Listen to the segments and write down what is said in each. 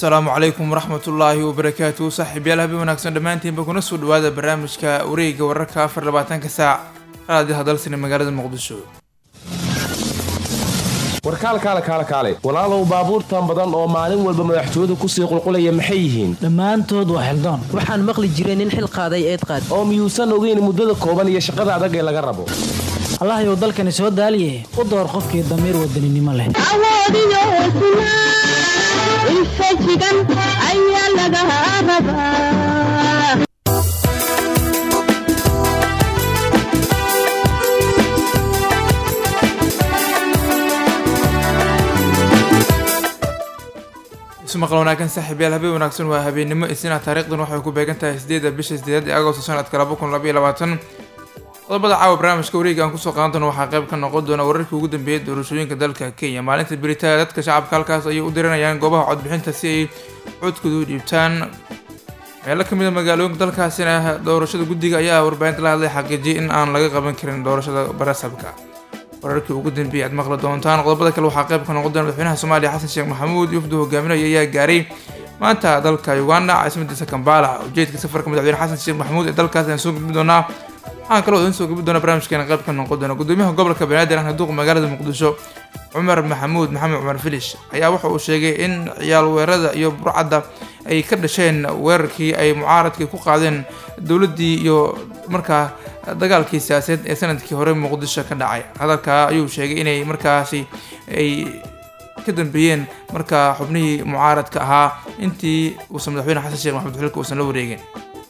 asalaamu calaykum waraxmatullaahi wabarakaatu saaxiibyaal habeen wanaagsan dhammaantiinba kuna soo dhawaada barnaamijka wareega wararka afar labaatanka saac raadi hadalsina magaalada muqdisho warkaalkaale kaale kaale walaalow baabuurtan badan oo maalin walba madaxtooyadu kusii qulqulaya maxay yihiin dhammaantood waa xildoon waxaan maqli jiray nin xil qaaday eed qaad oo miyuusan ogeyn muddada kooban iyo shaqada adag ee laga rabo allahyow dalkani soo daaliye u door qofkii damiir wadaninimo leh awoodiyo hesnaa infajigan ayaa laga rabaa ismaqal wanaagsan saaxiibyaal habeen wanaagsan waa habeennimo isina taariikhdan waxay ku beegan tahay sideeda bisha sideed ee agosto sanadka laba kun labaiyo labaatan qodobada caawa barnaamijka wareega aan kusoo qaadan doono waxaa qayb ka noqon doona wararkii ugu dambeeyay doorashooyinka dalka kenya maalinta beritada dadka shacabka halkaas ayay u diranayaan goobaha codbixinta si ay codkooda u dhiibtaan meelo kamid a magaalooyinka dalkaasina doorashada guddiga ayaa warbaahinta la hadlay xaqiijiyay in aan laga qaban karin doorashada barasabka wararkii ugu dambeeyay aad maqli doontaan qodobada kale waxaa qayb ka noqon doona madaxweynaha soomaaliya xasan sheekh maxamuud yufdu hogaaminaya ayaa gaaray maanta dalka uganda caasimadiisa kambala ujeedka safarka madaxweyne xasan sheekh maxamuud ee dalkaas ayaan soo gudbi doonaa waxaan kaloo idin soo gabi doona barnaamijkeena qayb ka noqon doona gudoomiyaha gobolka banaadir ahna duuqa magaalada muqdisho cumar maxamuud maxamed cumar filish ayaa waxa uu sheegay in ciyaal weerada iyo burcadda ay ka dhasheen weerarkii ay mucaaradkii ku qaadeen dowladdii iyo markaa dagaalkii siyaasadeed ee sanadkii hore muqdisho ka dhacay hadalkaa ayuu sheegay inay markaasi ay ka dambeeyeen markaa xubnihii mucaaradka ahaa intii uusan madaxweyne xasan sheekh maxamed xilka uusan la wareegin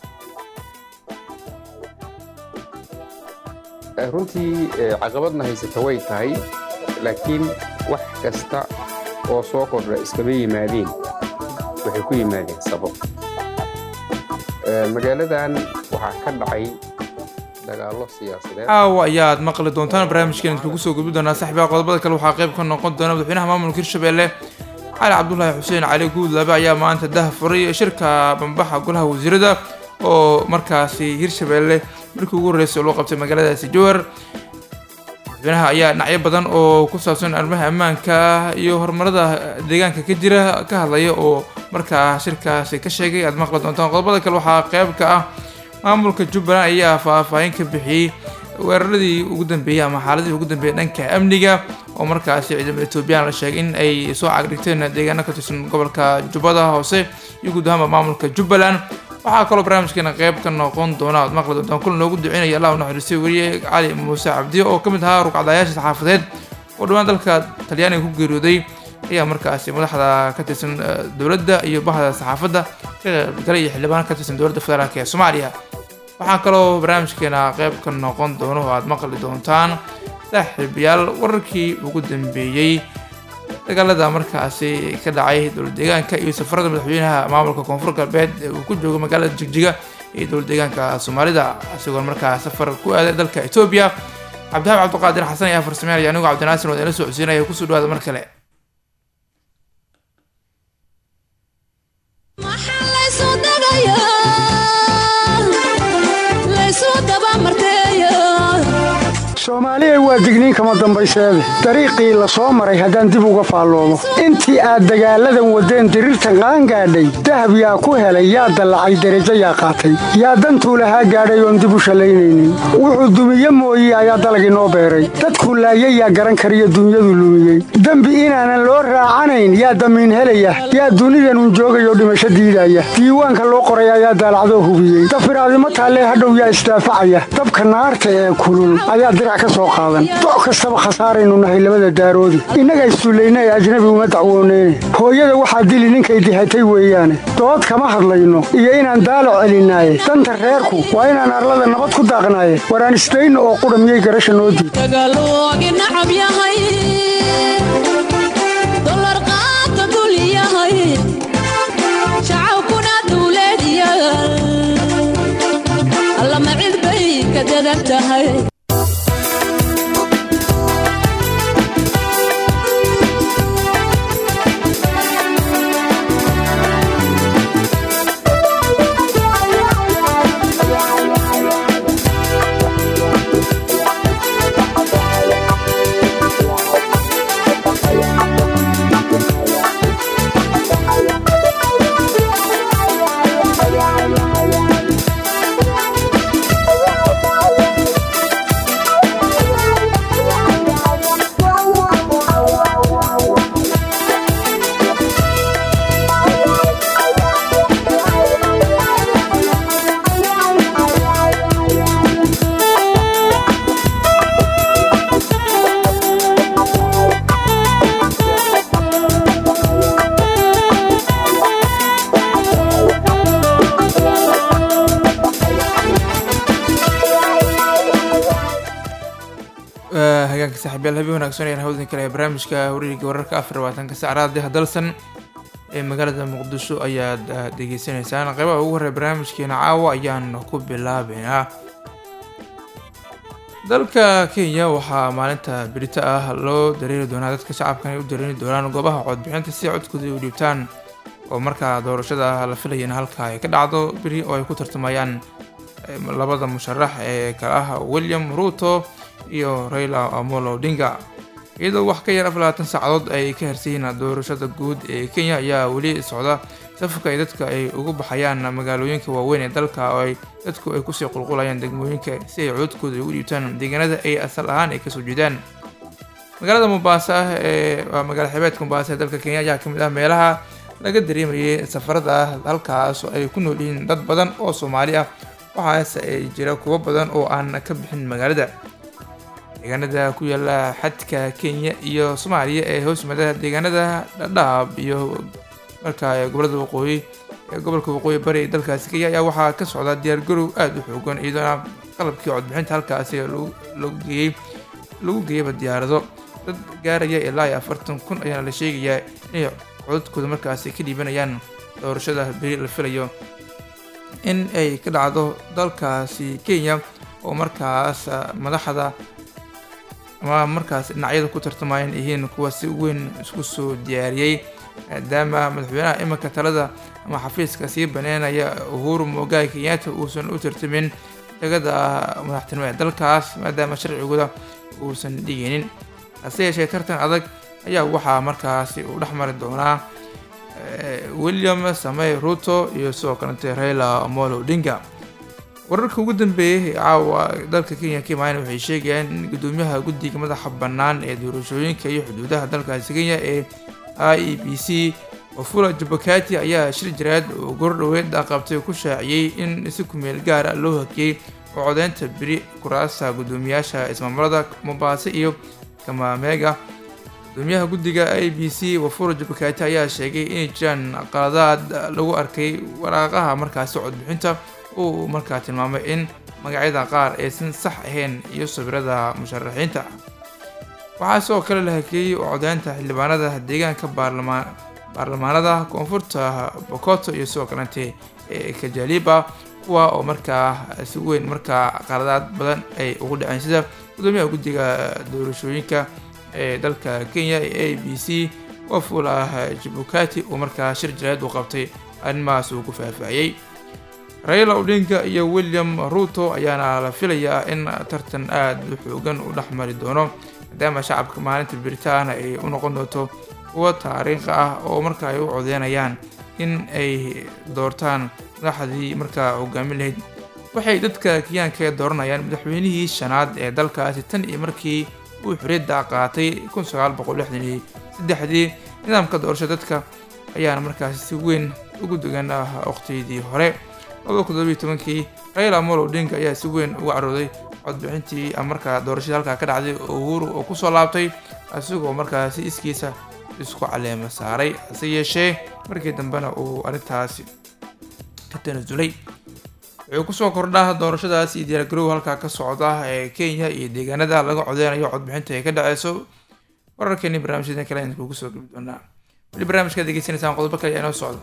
runtii caqabadna haysata way tahay laakiin wax kasta oo soo kordha iskama yimaadeen waxay ku yimaadeen sabab magaaladan waxaa ka dhacay dagaallo siyaasadeed caawa ayaad maqli doontaan barnaamijkeena idkugu soo gudbi doonaa saaxiibaha qodobada kale waxaa qayb ka noqon doona madaxweynaha maamulka hirshabelle cali cabdulaahi xuseen cali guudlaabe ayaa maanta dah furay shirka bambaxa golaha wasiirada oo markaasi hirshabelle markii ugu horreysay loo qabtay magaaladaasi jowhar madaxweynaha ayaa dhinacyo badan oo ku saabsan arrimaha ammaanka iyo horumarada deegaanka ka jira ka hadlaya oo markaa shirkaasi ka sheegay aad maqli doontaan qodobada kale waxaa qayb ka ah maamulka jubbaland ayaa faahfaahin ka bixiyey weeraradii ugu dambeeyey ama xaaladii ugu dambeeyey dhanka amniga oo markaasi ciidamada etoobiyaan la sheegay in ay soo cagdhigteen deegaano ka tirsan gobolka jubbada hoose iyo guud ahaanba maamulka jubbaland waxaa kaloo barnaamijkeena qayb ka noqon doona aad maqli doontaan kulan loogu duceynaya allah u naxariistay weriye cali muuse cabdiyo oo ka mid ahaa rugcadayaasha saxaafadeed oo dhowaan dalka talyaaniga ku geeriyooday ayaa markaasi madaxda ka tirsan dowladda iyo bahda saxaafadda ka qaybgalay iyo xildhibaan ka tirsan dowladda federaalk ee soomaaliya waxaa kaloo barnaamijkeena qayb ka noqon doono oo aad maqli doontaan saaxiibayaal wararkii ugu dambeeyey dagaalada markaasi ka dhacay dowlad deegaanka iyo safarada madaxweynaha maamulka koonfur galbeed ee uu ku joogo magaalada jigjiga iyo dowlad deegaanka soomaalida isagoon markaa safar ku aaday dalka etoobiya cabdihaab cabdiqaadir xasan ayaa farsameynaya anigoo cabdinaasir oo idinla soo codsiinaya kusoo dhawaada mar kale soomaaliyay waa digniin kama dambayseede dariiqii la soo maray haddaan dib uga faalloomo intii aad dagaalladan waddeen diriirtan qaangaadhay dahab yaa ku helay yaa dallacay derajo yaa qaatay yaa dantuu lahaa gaadhay oon dib u shallaynaynin wuxuu dumiye mooye ayaa dalag inoo beeray dadkuu laayay yaa garan kariyo dunyadu lumiyey dembi inaanan loo raacanayn yaa damiin helaya yaa dunidanun joogayoo dhimasho diidaya diiwaanka loo qoray ayaa daalacdoo hubiyey dafiraadimo taallee hadhow yaa isdaafacaya dabka naarta ee kulul ayaa doc kastaba khasaaraynu nahay labada daaroodi innaga issullayna ee ajnabi uma dacwooneyne hooyada waxaa dili ninkay dihatay weeyaane dood kama hadlayno iyo inaan daalac celinaaye danta reerku waa inaan arlada nabad ku daaqnaaye waraan isdayno oo qudha miyay garasha noo diid hagaanka saaxiibyaal habeen wanaagsan ayaan hawdin kale ee barnaamijka wareegga wararka afar labaatanka saacadaha dalsan ee magaalada muqdisho ayaad degeysanaysaan qeybaha ugu horreya barnaamijkeena caawa ayaan ku bilaabeynaa dalka kenya waxaa maalinta berito ah loo dareeri doonaa dadka shacabkan ay u dareeri doonaan goobaha codbixinta si codkooda u dhiibtaan oo markaa doorashada la filayana halka ay ka dhacdo beri oo ay ku tartamayaan labada musharax ee kale ah william ruto iyo raila amolo odinga iyadoo wax ka yar afar labaatan saacadood ay ka harsayiin doorashada guud ee kenya ayaa weli socda safarka ay dadka ay ugu baxayaan magaalooyinka waaweyn ee dalka oo ay dadku ay kusii qulqulayaan degmooyinka si ay cododkooda ugu dhiibtaan deegaanada ay asal ahaan ay kasoo jeedaan magaalada mombasa ee waa magaala xebeedka mombasa ee dalka kenya ayaa kamid ah meelaha laga dareemayay safarada halkaas oo ay ku nool yihiin dad badan oo soomaali ah waxaase ay jira kuwo badan oo aan ka bixin magaalada deegaanada ku yaala xadka kenya iyo soomaaliya ee hoos yimaada deegaanada dhadhaab iyo markaa gobolada waqooyi ee gobolka waqooyi bari ee dalkaasi kenya ayaa waxaa ka socda diyaargarow aada u xoogan iyadoona qalabkii codbixinta halkaasi lagu geeyey lagu geeyaba diyaarado dad gaaraya ilaa iyo afartan kun ayaana la sheegayaa inay codadkooda markaasi ka dhiibanayaan doorashada beri la filayo in ay ka dhacdo dalkaasi kenya oo markaas madaxda ama markaas dhinacyada ku tartamayaan yihiin kuwa si weyn isku soo diyaariyey maadaama madaxweynaha iminka talada ama xafiiska sii baneynaya uhuru mogaay kenyatta uusan u tartamin degada madaxtinimo ee dalkaas maadaama sharcigooda uusan dhigaynin hase yeeshee tartan adag ayaa waxaa markaasi uu dhex mari doonaa william samey ruto iyo sidoo kalete raila amolo odinga wararka ugu dambeeyay caawa dalka kenya kimayn waxay sheegayaan in gudoomiyaha guddiga madaxa bannaan ee doorashooyinka iyo xuduudaha dalkaasi kenya ee i e b c wafula jabakati ayaa shir jiraad oo gordhoweed qabtay ku shaaciyey in si kumeel gaara loo hakiyey oo codeynta beri kuraasta guddoomiyaasha ismaamulada mombasa iyo kamameega gudoomiyaha guddiga i b c wafula jabakati ayaa sheegay inay jiraan qaladaad lagu arkay waraaqaha markaasi codbixinta uu markaa tilmaamay in magacyada qaar aysan sax ahayn iyo sawirada musharaxiinta waxaa sidoo kale la hakeeyey oo codeynta xildhibaanada deegaanka baarlamaan baarlamaanada koonfurta bokoto iyo sidoo kalete ee kajaliba kuwa oo markaa si weyn markaa qaladaad badan ay ugu dhaceen sida gudoomiyaha guddiga doorashooyinka ee dalka kenya ee a b c wafula jabukati uu markaa shir jaraad u qabtay arrimahaas uu ku faahfaahiyey raila odinga iyo william ruto ayaana la filayaa in tartan aada u xoogan u dhex mari doono maadaama shacabka maalinta biritaana ay u noqon doonto kuwa taariikha ah oo marka ay u codeynayaan in ay doortaan madaxdii markaa hogaamin lahayd waxay dadka kenyaanka dooranayaan madaxweynihii shanaad ee dalkaasi tan iyo markii uu xoriyadda qaatay kun sagaal boqol lixdan iyo saddexdii nidaamka doorasho dadka ayaana markaasi si weyn ugu degan waqtiyadii hore labada kun todobiyo tobankii raila amolo odinga ayaa si weyn uga carooday codbixintii markaa doorashadii halkaa ka dhacday oo uhuru oo kusoo laabtay isagoo markaa si iskiisa isku caleema saaray hase yeeshee markii dambena uu arrintaasi ka tanasulay wuxuu kusoo kordhaa doorashadaas iyo diyaargarow halkaa ka socda ee kenya iyo deegaanada laga codeynayo codbixinta ay ka dhaceyso wararkeeni barnaamijyadan kale ayaan kugu soo gebi doonaa weli barnaamijkaad degeysanaysaan qodobo kale ayaa inoo socda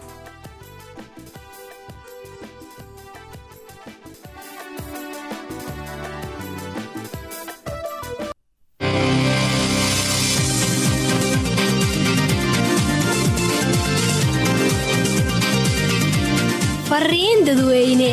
fariin dadweyne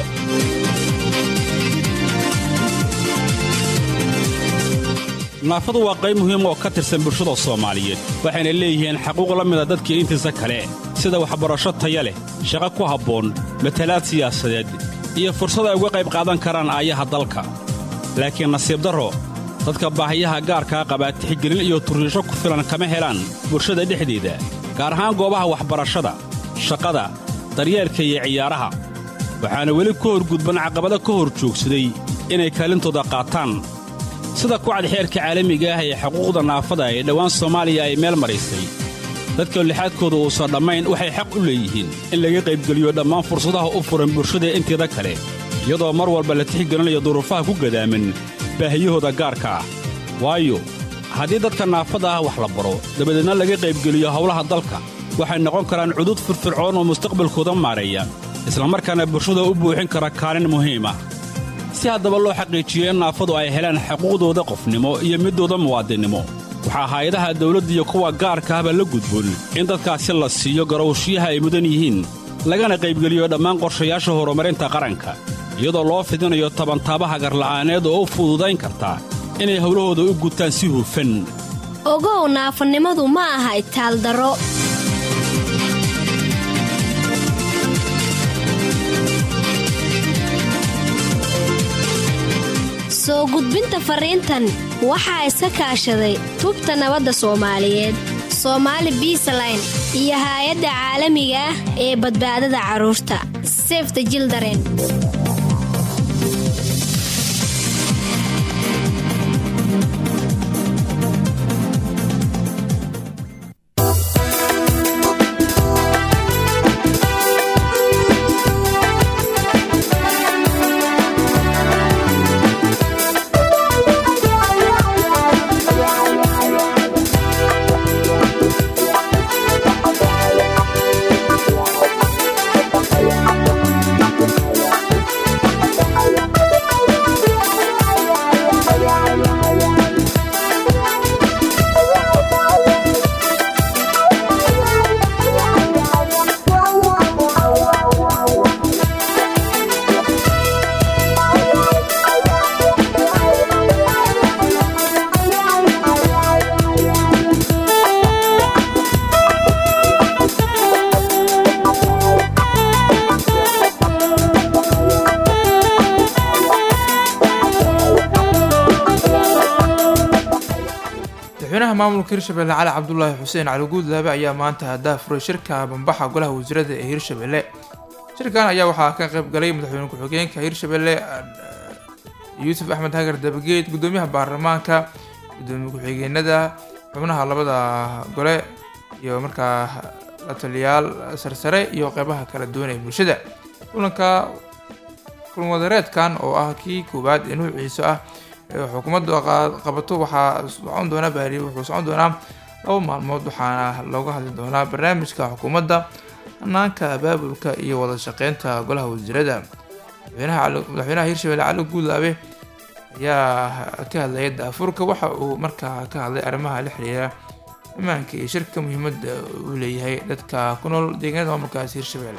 naafadu waa qayb muhiim oo ka tirsan bulshada soomaaliyeed waxayna leeyihiin xaquuq la mida dadkii intiisa kale sida waxbarasho taya leh shaqo ku habboon matalaad siyaasadeed iyo fursad ay uga qayb qaadan karaan aayaha dalka laakiin nasiib darro dadka baahiyaha gaarkaa qabaa tixgelin iyo turriisho ku filan kama helaan bulshada dhexdeeda gaar ahaan goobaha waxbarashada shaqada daryeelka iyo ciyaaraha waxaana weli ka horgudban caqabado ka hor joogsaday inay kaalintooda qaataan sida kucad xeerka caalamiga ah ee xuquuqda naafada ee dhowaan soomaaliya ay meel maraysay dadka lixaadkooda uusan dhammayn waxay xaq u leeyihiin in laga qaybgeliyo dhammaan fursadaha u furan bulshada inteeda kale iyadoo mar walba la tixgelinayo duruufaha ku gadaaman baahiyahooda gaarka ah waayo haddii dadka naafada ah wax la baro dabadeedna laga qaybgeliyo howlaha dalka waxay noqon karaan cudud firfircoon oo mustaqbalkooda maareeya islamarkaana bulshada u buuxin kara kaalin muhiim ah si haddaba loo xaqiijiyo in naafadu ay helaan xuquuqdooda qofnimo iyo middooda muwaadinnimo waxaa hay-adaha dawladda iyo kuwa gaarka ahba la gudboon in dadkaasi la siiyo garowshiyaha ay mudan yihiin lagana qaybgeliyo dhammaan qorshayaasha horumarinta qaranka iyadoo loo fidinayo tabantaabaha garla'aaneed oo u fududayn karta inay howlahooda u gutaan si hufan ogow naafanimadu ma aha itaaldaro soo gudbinta fariintan waxaa iska kaashaday tubta nabadda soomaaliyeed soomaali biisaline iyo haay-adda caalamiga ah ee badbaadada carruurta sefta jildaren madaxweynaha maamulka hirshabelle cali cabdulaahi xuseen cali guudlaabe ayaa maanta daafuray shirka bambaxa golaha wasiirada ee hirshabelle shirkan ayaa waxaa ka qayb galay madaxweyne ku-xigeenka hirshabelle yuusuf axmed hagar dabageed gudoomiyaha baarlamaanka gudoomiye ku-xigeenada xubnaha labada gole iyo markaa la taliyaal sarsare iyo qeybaha kala duwan ee bulshada kulanka kulan wadareedkan oo ah kii koowaad ee nuuciisa ah xukuumaddu qabato waxaa socon doona baari wuxuu socon doonaa laba maalmood waxaana looga hadli doonaa barnaamijka xukuumadda hanaanka abaabulka iyo wada shaqeynta golaha wasiirada madaxweynaha hirshabelle cali guudlaabe ayaa ka hadlaya daafurka waxa uu markaa ka hadlay arrimaha la xiriira ammaanka iyo shirka muhiimadda uu leeyahay dadka ku nool deegaanada maamulkaas hirshabelle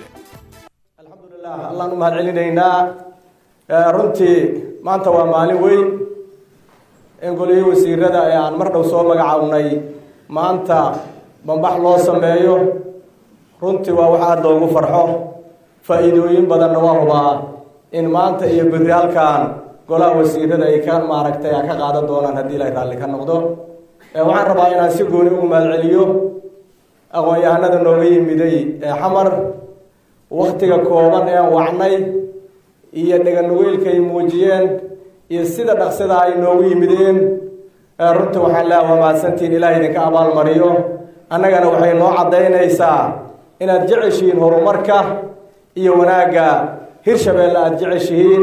allaan u mahad celinaynaa runtii maanta waa maalin weyn in golihii wasiirada ee aan mar dhow soo magacawnay maanta bambax loo sameeyo runtii waa wax aada loogu farxo faa-iidooyin badanna waa hubaa in maanta iyo berri halkan golaha wasiirada ay ka maaragtay ka qaadan doonaan haddii ilay raalli ka noqdo waxaan rabaa inaan si gooni ugu mahad celiyo aqoon-yahanada nooga yimiday ee xamar waktiga kooban ee aan wacnay iyo dheganugeylka ay muujiyeen iyo sida dhaqsida ay noogu yimideen runtii waxaan leeha waa mahadsantiin ilaah idinka abaalmariyo annagana waxay noo caddaynaysaa inaad jeceshihiin horumarka iyo wanaagga hirshabeelle aada jeceshihiin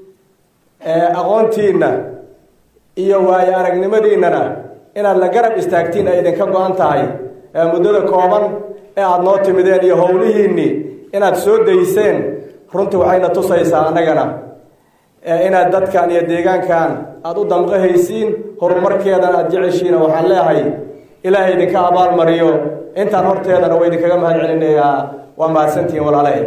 aqoontiinna iyo waayo aragnimadiinnana inaad la garab istaagtiin ay idinka go-an tahay muddada kooban ee aada noo timideen iyo howlihiinnii inaad soo dayseen runtii waxayna tusaysaa annagana inaad dadkan iyo deegaankan aada u damqahaysiin horumarkeedana aada jeceshiina waxaan leehay ilaahay idinka abaal mariyo intaan horteedana waa idinkaga mahad celinayaa waa mahadsantihiin walaalahay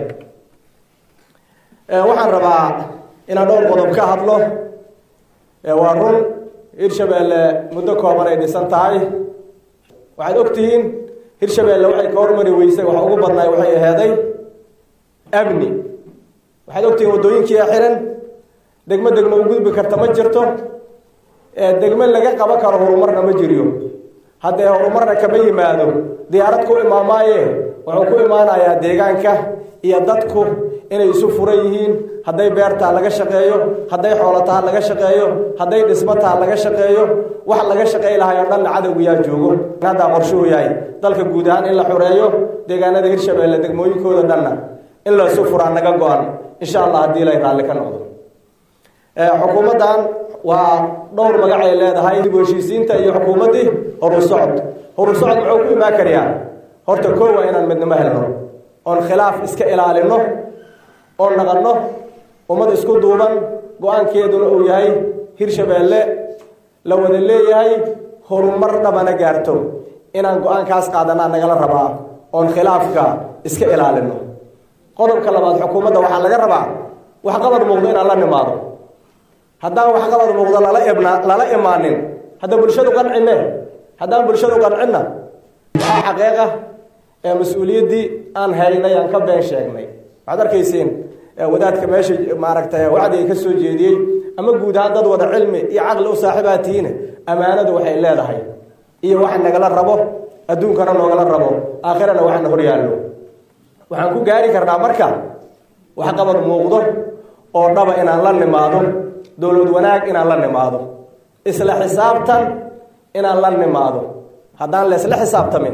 waxaan rabaa inaan dhowr qodob ka hadlo waa run hirshabeelle muddo kooban ay dhisan tahay waxaad ogtihiin hirshabeelle waxay ka hormari weysay waxa ugu badnaay waxay aheeday amni waxaad ogtihiin waddooyinkiia xiran degmo degmo u gudbi karta ma jirto degmo laga qaban karo horumarna ma jiriyo haddee horumarna kama yimaado diyaarad ku imaamaaye wuxuu ku imaanayaa deegaanka iyo dadku inay isu furan yihiin hadday beertaa laga shaqeeyo hadday xoolotaha laga shaqeeyo hadday dhismataa laga shaqeeyo wax laga shaqey lahay oo dhanna cadowgayaa joogo haddaa qorshuhu yahay dalka guud ahaan in la xureeyo deegaanada hirshabeelle degmooyinkooda dhanna in laysu furaa naga go-an insha allah haddii ilay raalli ka noqdo xukuumaddan waa dhowr magac ay leedahay dib u heshiisiinta iyo xukuumaddii horu socod horu socod muxuu ku imaan karayaa horta koo waa inaan midnimo helno oon khilaaf iska ilaalino oon naqanno ummad isku duuban go-aankeeduna uu yahay hirshabeelle la wada leeyahay horumar dhabana gaarto inaan go-aankaas qaadanaa nagala rabaa oon khilaafka iska ilaalino qodobka labaad xukuumadda waxaa laga rabaa waxqabad muuqdo inaan la nimaado haddaan waxqabad muuqdo lala ibna lala imaanin hadda bulshadu qancine haddaan bulshadu qancinna waxaa xaqiiqa ee mas-uuliyaddii aan haynay aan ka been sheegnay waxaad arkayseen wadaadka meesha maaragtay wacdiga ka soo jeediyey ama guud ahaan dad wada cilmi iyo caqli u saaxiibaa tihiine ammaanadu waxay leedahay iyo waxa nagala rabo adduunkana noogala rabo aakhirana waxana hor yaallo waxaan ku gaari karnaa marka waxqabad muuqdo oo dhaba inaan la nimaado dowlad wanaag inaan la nimaado isla xisaabtan inaan la nimaado haddaan la isla xisaabtamin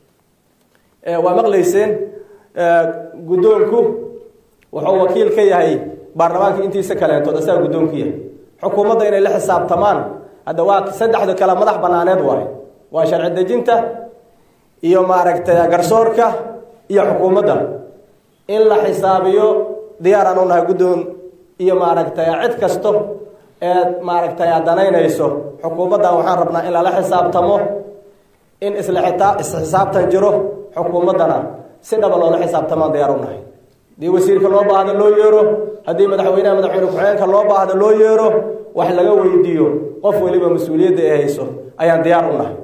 waa maqlayseen guddoonku wuxuu wakiil ka yahay baarlamaanka intiisa kaleentood asaga guddoonku yahay xukuumadda inay la xisaabtamaan hadda waa saddexda kale madax banaaneed waaye waa sharci dejinta iyo maaragtay garsoorka iyo xukuumadda in la xisaabiyo diyaaraan u nahay guddoon iyo maaragtay cid kasto eed maaragtay aad danaynayso xukuumaddan waxaan rabnaa in lala xisaabtamo in isla xitaa isxisaabtan jiro xukuumaddana si dhaba loola xisaabtamaan diyaar u nahay haddii wasiirka loo baahdo loo yeero haddii madaxweynaha madaxweyne ku-xigeenka loo baahdo loo yeero wax laga weydiiyo qof weliba mas-uuliyadda ay hayso ayaan diyaar u nahay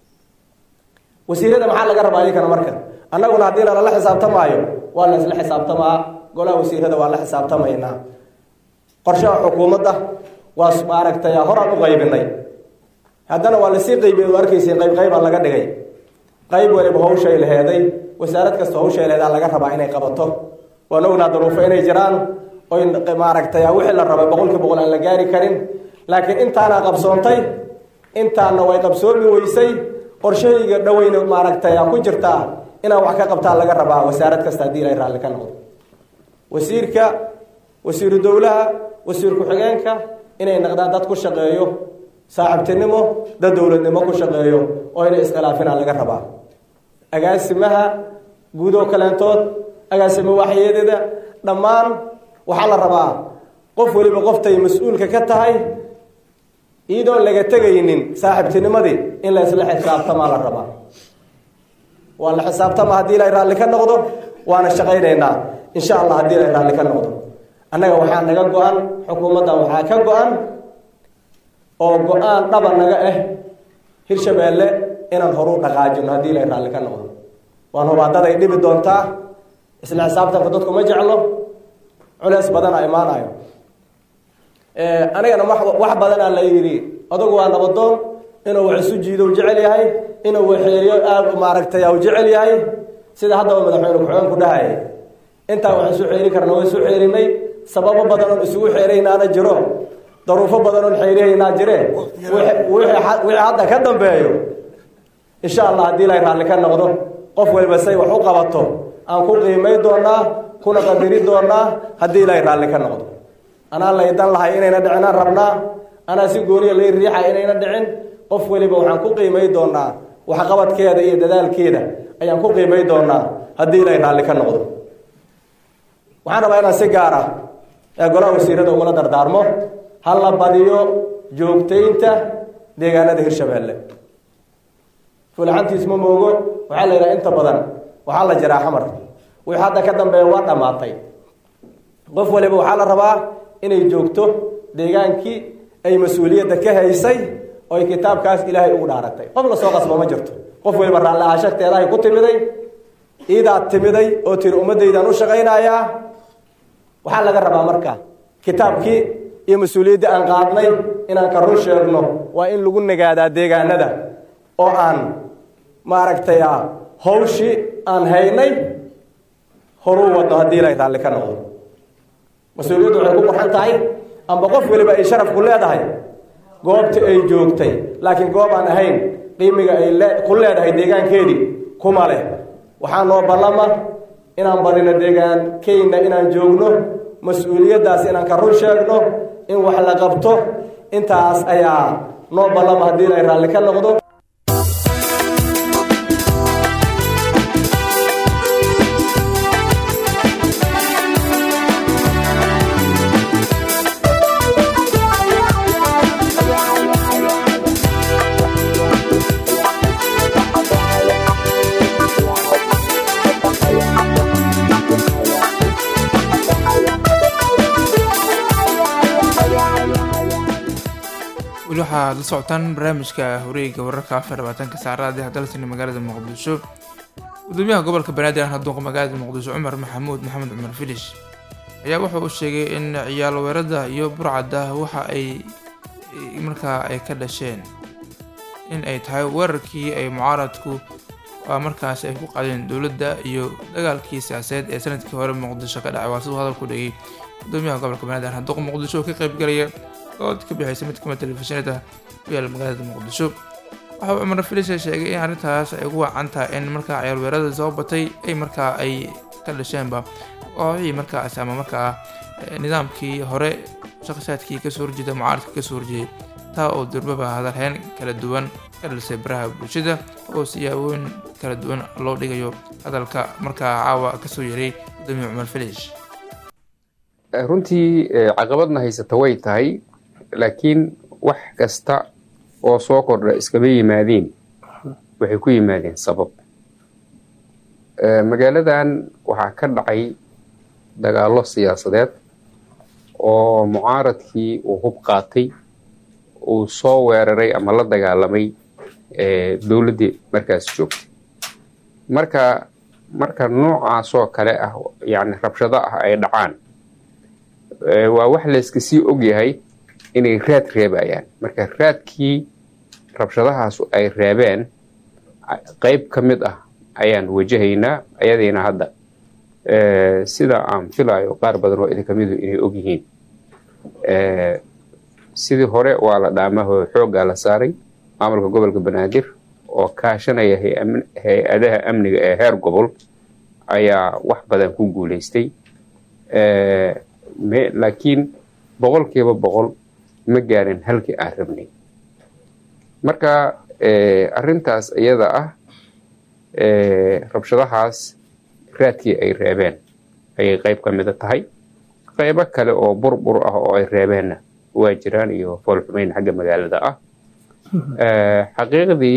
wasiirada maxaa laga rabaa iyakana marka annaguna haddii lalala xisaabtamaayo waa la isla xisaabtamaa golaha wasiirada waa la xisaabtamaynaa qorshaha xukuumadda waa maaragtay horaan u qaybinay haddana waa lasii qaybiyey oo arkayseen qayb qaybaa laga dhigay qayb waliba hawshay laheeday wasaarad kasta hawshay laheedaa laga rabaa inay qabato waan ognaa daruufo inay jiraan oy maaragtay wixii la rabay boqolkii boqol aan la gaari karin laakiin intaana qabsoontay intaana way qabsoomi weysay qorshahayga dhoweyna maaragtay ku jirtaa inaan wax ka qabtaa laga rabaa wasaarad kasta haddii ilay raalli ka noqdo wasiirka wasiiru dowlaha wasiir ku-xigeenka inay naqdaan dad ku shaqeeyo saaxiibtinimo dad dowladnimo ku shaqeeyo oo inay iskhilaafina laga rabaa agaasimaha guud oo kaleentood agaasimo waxyeedada dhammaan waxaa la rabaa qof weliba qoftay mas-uulka ka tahay iyadoon laga tegaynin saaxiibtinimadii in la isla xisaabtamaa la rabaa waa la xisaabtama haddii ilay raalli ka noqdo waana shaqaynaynaa insha allah haddii ilay raalli ka noqdo annaga waxaa naga go-an xukuumaddan waxaa ka go-an oo go-aan dhaba naga ah hirshabeelle inaan horu dhaqaajino haddii ilay raalli ka noqdo waan hubaadaday dhibi doontaa isla xisaabtanka dadku ma jeclo culeys badana imaanayo anigana wax badanaa la yidhi adugu waa nabadoon inuu wax isu jiido u jecel yahay inuu waxeeliyo aad maaragtay u jecel yahay sida haddaba madaxweyne ku-xigeen ku dhahayay intaan wax isu xeeri karna waa isu xeerinay sababo badan oon isugu xeeraynaana jiro daruufo badan oon xeerihaynaa jire wixii hadda ka dambeeyo insha allah haddii ilay raalli ka noqdo qof waliba say wax u qabato aan ku qiimay doonaa kuna qadiri doonaa haddii ilay raalli ka noqdo anaa laydan lahay inayna dhicinaan rabnaa anaa si gooniya lay riixa inayna dhicin qof weliba waxaan ku qiimay doonaa waxqabadkeeda iyo dadaalkeeda ayaan ku qiimay doonaa haddii ilay raalli ka noqdo waxaan rabaa inaan si gaar ah ee golaha wasiirada ugula dardaarmo ha la badiyo joogtaynta deegaanada hirshabeelle fulxantiis ma moogo waxaa la yidhaha inta badan waxaa la jiraa xamar wixii hadda ka dambeeya waa dhammaatay qof waliba waxaa la rabaa inay joogto deegaankii ay mas-uuliyadda ka haysay oo ay kitaabkaas ilaahay ugu dhaaratay qof lasoo qasbo ma jirto qof waliba raalli aashagteedahay ku timiday iidaad timiday oo tiri ummaddaydaan u shaqaynayaa waxaa laga rabaa marka kitaabkii iyo mas-uuliyaddii aan qaadnay inaan ka run sheegno waa in lagu nagaadaa deegaanada oo aan maaragtay hawshii aan haynay horuu wadno haddii ilay raalli ka noqdo mas-uuliyaddu waxay ku qurxan tahay amba qof weliba ay sharaf ku leedahay goobta ay joogtay laakiin goob aan ahayn qiimiga ay ku leedahay deegaankeedii kuma leh waxaa noo ballama inaan barino deegaankeyna inaan joogno mas-uuliyaddaas inaan ka run sheegno in wax la qabto intaas ayaa noo ballama haddii ilay raalli ka noqdo weli waxaad la socotaan barnaamijka horeeyga wararka afar labaatanka saacadaadii hadalsani magaalada muqdisho gudoomiyaha gobolka banaadir aan haduunqa magaalada muqdisho cumar maxamuud maxamed cumar filish ayaa wuxa uu sheegay in ciyaal weerada iyo burcadda waxa ay markaa ay ka dhasheen in ay tahay weerarkii ay mucaaradku waa markaas ay ku qaadeen dowladda iyo dagaalkii siyaasadeed ee sanadkii hore muqdisho ka dhacay waa siduu hadal ku dhigay gudoomiyaha gobolka banaadir aan haduunqa muqdisho oo ka qaybgalaya dood ka bixaysa mid kamid telefishinada ku yaala magaalada muqdisho waxa uu cumar filisha sheegay in arrintaas ay ugu wacan tahay in markaa ciyaal weerada soo batay ay markaa ay ka dhasheenba kooxihii markaas ama markaa nidaamkii hore shaqsaadkii kasoo horjeeda mucaaradka kasoo horjeeday taa oo durbaba hadalheyn kala duwan ka dhalisay baraha bulshada oo siyaabooyin kala duwan loo dhigayo hadalka markaa caawa kasoo yaray gudoomiya cumar filish runtii caqabadna haysata way tahay laakiin wax kasta oo soo kordha iskama yimaadeen waxay ku yimaadeen sabab magaaladan waxaa ka dhacay dagaallo siyaasadeed oo mucaaradkii uu hub qaatay uu soo weeraray ama la dagaalamay dowladdii markaas joogtay marka marka noocaasoo kale ah yani rabshado ah ay dhacaan waa wax layska sii ogyahay inay raad reebayaan marka raadkii rabshadahaas ay reebeen qeyb ka mid ah ayaan wajahaynaa ayadiina hadda sida aan filayo qaar badan oo idinka midu inay ogyihiin sidii hore waa la dhaamaho xooggaa la saaray maamulka gobolka banaadir oo kaashanaya hay-adaha amniga ee heer gobol ayaa wax badan ku guuleystay laakiin boqolkiiba boqol ma gaarin halkii aan rabnay marka arintaas iyada ah rabshadahaas raadkii ay reebeen ayay qeyb ka mida tahay qeybo kale oo burbur ah oo ay reebeenna waa jiraan iyo foolxumeyn xagga magaalada ah xaqiiqdii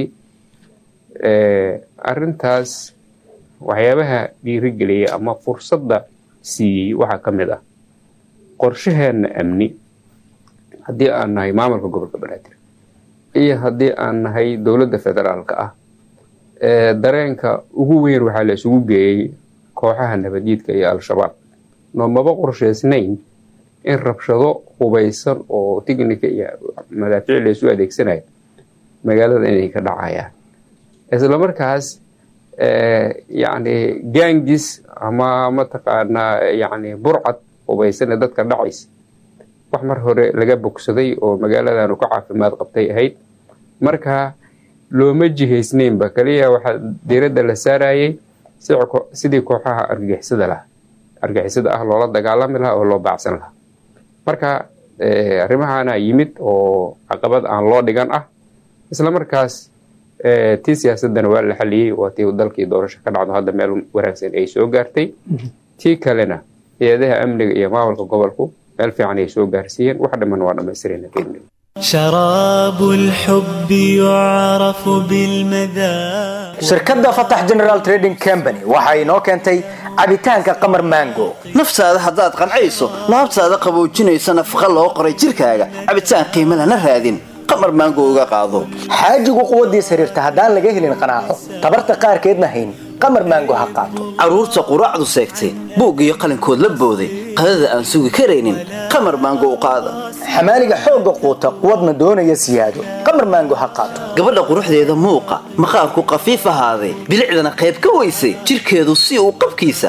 arintaas waxyaabaha dhiirigeliyay ama fursadda siiyey waxaa ka mid ah qorshaheenna amni haddii aan nahay maamulka gobolka banaadir iyo haddii aan nahay dowladda federaalka ah dareenka ugu weyn waxaa la isugu geeyey kooxaha nabaddiidka iyo al-shabaab noomaba qorshaysnayn in rabshado hubaysan oo tignika iyo madaafiic laysu adeegsanayo magaalada inay ka dhacayaan isla markaas yacni gaangis ama mataqaanaa yacni burcad hubaysane dadka dhacaysa wax mar hore laga bogsaday oo magaaladanu ka caafimaad qabtay ahayd marka looma jihaysnaynba kaliya waxaa diiradda la saarayay sidii kooxaha argagixisada laha argagixisada ah loola dagaalami lahaa oo loo baacsan lahaa marka arrimahaana yimid oo caqabad aan loo dhigan ah isla markaas tii siyaasadana waa la xaliyey waa tii dalkii doorasho ka dhacdo hadda meel wanaagsan ay soo gaartay tii kalena hay-adaha amniga iyo maamulka gobolku meel fiican ay soo gaarsiiyeen wax dhamman waa dhammaystirayna شراب الحب يعرف بالمذاق shirkadda fatax general trading company waxa inoo keentay cabitaanka qamar mango naftaada haddaad qancayso laabtaada qaboojinaysa nafaqa loo qoray jirkaaga cabitaan qiimo lana raadin qamar maango uga qaado xaajigu quwaddiis xiriirta haddaan laga helin qanaaco tabarta qaarkeedna hayn qamar maango ha qaato carruurta quraacdu seegtay buug iyo qalinkood la booday qadada aan sugi karaynin qamar maango u qaada xamaaliga xoogga quuta quwadna doonaya siyaado qamar maango ha qaato gabadha quruxdeeda muuqa maqaarku qafiif ahaaday bilicdana qayb ka weysay jirkeedu si uu qabkiisa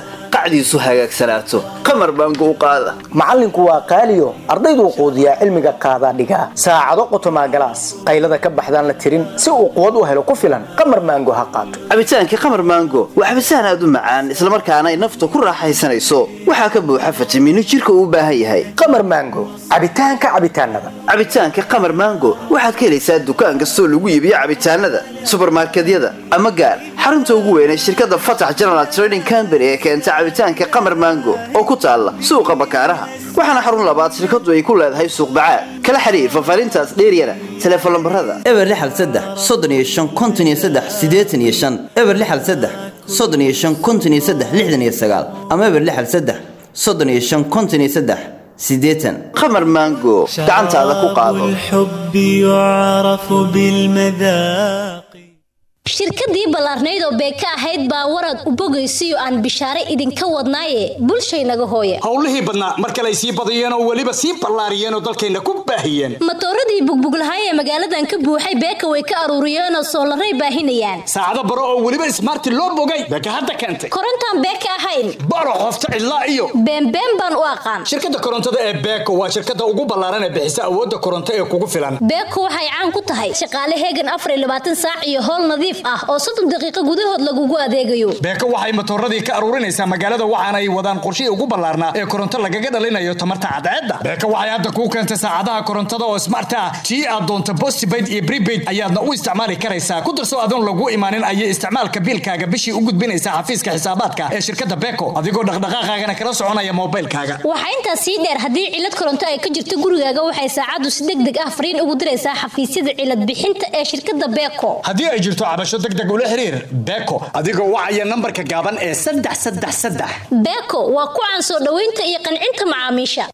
quraacdiisu hagaagsanaato qamar baango u qaada macallinku waa qaaliyo ardayduu quudiyaa cilmiga qaadaa dhigaa saacado qotomaa galaas qaylada ka baxdaan la tirin si uu quwad u helo ku filan qamar maango ha qaato cabitaankii qamar maango waa cabitaan aad u macaan islamarkaana ay nafta ku raaxaysanayso waxaa ka buuxa fitamiino jirka uu u baahan yahay qamar maango cabitaanka cabitaanada cabitaanka qamar maango waxaad ka helaysaa dukaan kastoo lagu iibiyo cabitaanada subarmarkedyada ama gaar xarunta ugu weyn ee shirkadda fatax general trading company ee keenta cabitaanka qamar maango oo ku taalla suuqa bakaaraha waxaana xarun labaad shirkadu ay ku leedahay suuq bacaad kala xiriir fafaarintaas dheeryana teleefon lambarada eber lixal saddex soddon iyo shan konton iyo saddex siddeetan iyo shan eber lixal saddex soddon iyo shan konton iyo saddex lixdan iyo sagaal ama eber lixal saddex soddon iyo shan konton iyo saddex siddeetan qamar maango gacantaada ku qaado الحب يعرف بالمذاق shirkadii ballaarnayd oo beeka ahayd baa warad u bogaysiyo aan bishaare idinka wadnaaye bulshaynaga hooye howlihii badnaa mar kale ay sii badiyeen oo weliba sii ballaariyeen oo dalkayna ku baahiyeen matooradii bugbuglahay ee magaaladan ka buuxay beeka way ka aruuriyeenoo soolaray baahinayaan saacado baro oo weliba ismaarti loo bogay beeka hadda keentay korontaan beeka ahayn baro qofta cidlaa iyo beenbeen baan u aqaan shirkadda korontada ee beeko waa shirkadda ugu ballaaran ee bixisa awoodda koronto ee kugu filan beeko waxay caan ku tahay shaqaale heegan afar iyo labaatan saac iyo howl nadiif ah oo soddon daqiiqo gudahood lagugu adeegayo beeko waxay matooradii ka aruurinaysaa magaalada waxaana ay wadaan qorshihii ugu ballaarnaa ee koronto lagaga dhalinayo tamarta cadceedda beeko waxay hadda kuu keentay saacadaha korontada oo smart ah tii aad doonto postpaid iyo prepaid ayaadna u isticmaali karaysaa ku darso adoon lagu imaanin ayay isticmaalka biilkaaga bishii u gudbinaysaa xafiiska xisaabaadka ee shirkadda beeko adigoo dhaqdhaqaaqaagana kala soconaya moobaylkaaga waxaa intaas sii dheer haddii cilad koronto ay ka jirto gurigaaga waxay saacaddu si deg deg ah fariin ugu diraysaa xafiisyada cilad bixinta ee shirkadda beeko haddii ay jirto cabasho deg deg ula xiriir beeko adigoo wacaya nambarka gaaban ee saddex saddex saddex beeko waa ku caan soo dhoweynta iyo qancinta macaamiisha